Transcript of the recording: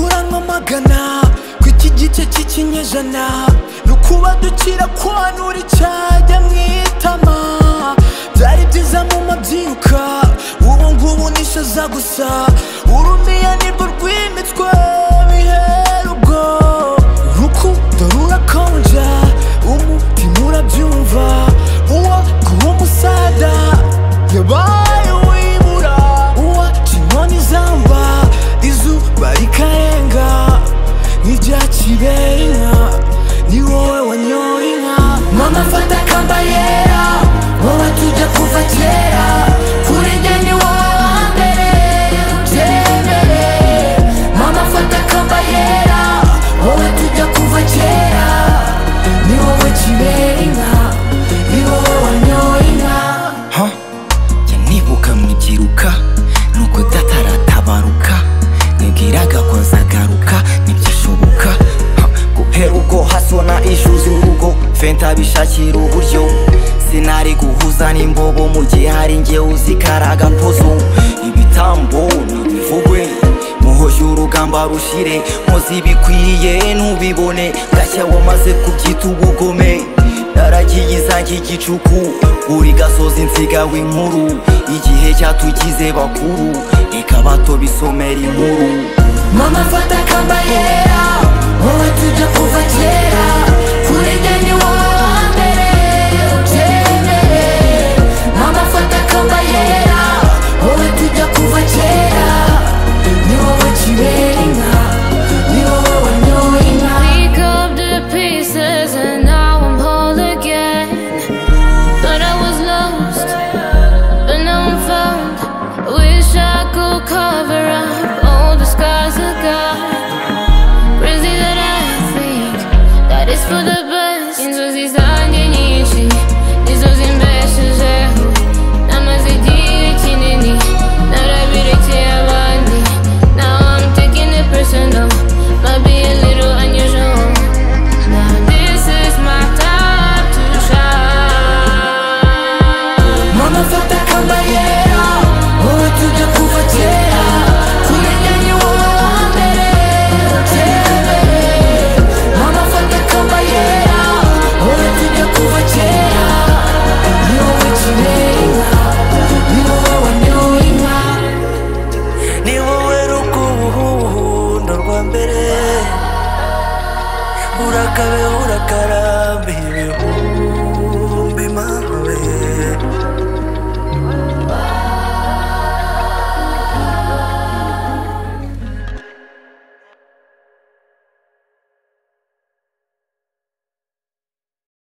kwamagana ko iki gice cy'ikinyejana ni ukuba dukira kwanura icyajya mu itama byari byiza mu mabyiruka ubu ngubu nishaza gusa urumiya nirwo rwimitswe bihera ubwo urukundo rurakonja umutima urabyumva uwa kuba umusada yabaye uwibura uwa inkoni zamba izuba rikarenga n'irya kibera inka ni wowe wanyoye inka mama mfata kamba yera wowe tujya kuva kera kuri njye ni wowe wa mbere ubyemere mama mfata kamba yera wowe tujya kuva kera ni wowe kibera inka ni wowe wanyoye inka ha yanibuka mwigiruka nuko data aratabaruka nibwiraga ko nzagaruka ntibyashoboka Ha, guhera ubwo hasona ijuzi urugo fenta bishakira uburyo sinari guhuza n'imbobo mu gihe hari njye uzikaraga mpozo ibitambo nibivugwe muhoje urugamba rushire muzi ibikwiye ntubibone gashya wamaze kubyita ubugome naragiye izanjye igicuku buri gasozi nsigawe inkuru igihe cyatugize bakuru reka bato bisomera inkuru Mama fata kamba yera Wowe tujya kuva kera Kuri njye ni wowe wa mbere ubyemere Mama fata kamba yera Wowe tujya kuva kera Ni wowe kibera inka Ni wowe wanyoye inka Pick up the pieces and now I'm whole again. Thought I was lost, but now I'm found. Wish I could cover up all the scars I got. Crazy that I think that it's for the best. Into these eyes.